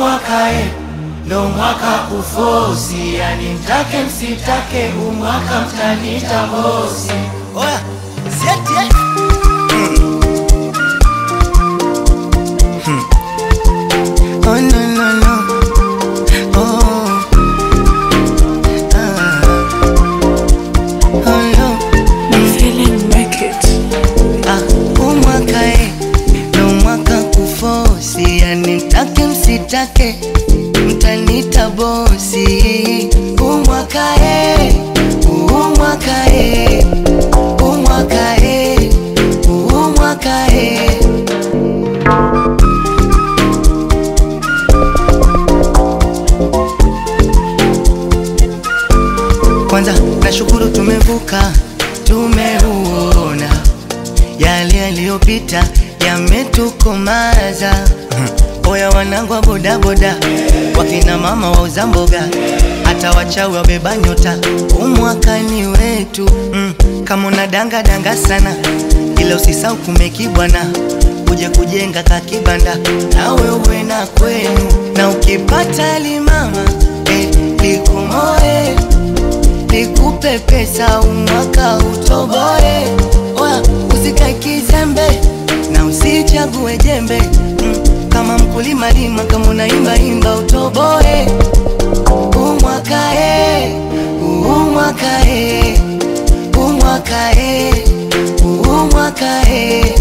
umwakae ndo mwaka kufosi, yani mtake msitake, umwaka mtanita bosi. Oya, sieti eh? Oh no no no. Oh. Ah. Oh no. Feeling naked. Ah, umwaka eh, ndo mwaka kufosi, yani mtake msitake, mtanita bosi. Umwaka eh, umwaka eh, umwaka eh, umwaka eh. Kwanza nashukuru tumevuka, tumeuona yale yaliyopita yametukomaza. Hmm. Oya wanangu wa bodaboda, wakina mama wauza mboga, hata wachawi wabeba nyota, umwakani wetu. Mm. Kama una danga danga sana, ila usisau kumekibwana uje kujenga kakibanda nawe uwe na kwenu, na ukipata limama eh, likumoe nikupe pesa umwaka utoboe. Oya, usikae kizembe na usichague jembe mm, kama mkulima lima, kama unaimba imba utoboe. Umwaka e, umwaka e, umwaka e, umwaka e.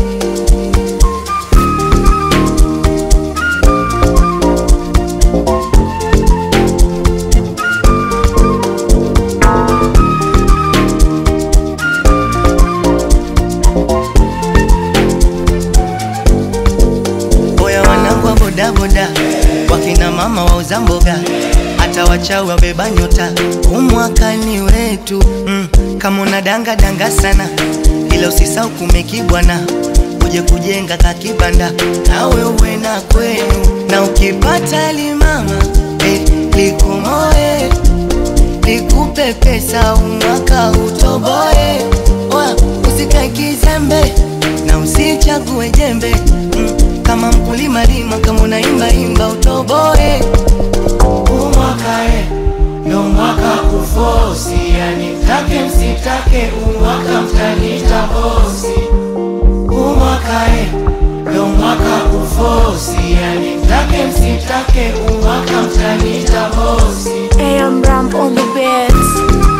Oya wanangu wa bodaboda, wakina mama wauza mboga, hata wachawi wabeba nyota, umwakani wetu mm. Kama una danga danga sana, ila usisau kumekibwana, uje kujenga kakibanda, nawe uwe na kwenu, na ukipata limama eh, likumoe nikupe pesa umwaka utoboe. Oya, usikae kizembe na usichague jembe mm, kama mkulima lima, kama unaimba imba utoboe. Umwakae ndo mwaka kufosi, yani mtake msitake, umwaka mtanita bosi. Umwakae ndo mwaka kufosi, yani mtake msitake, umwaka mtanita bosi. AM Ramp on the beats.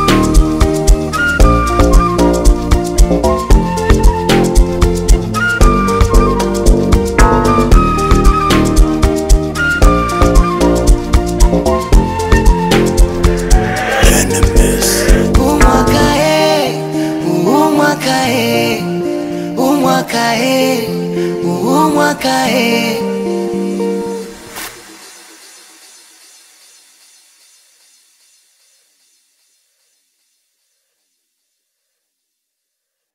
Umwaka e, umwaka e, umwaka e, umwaka e.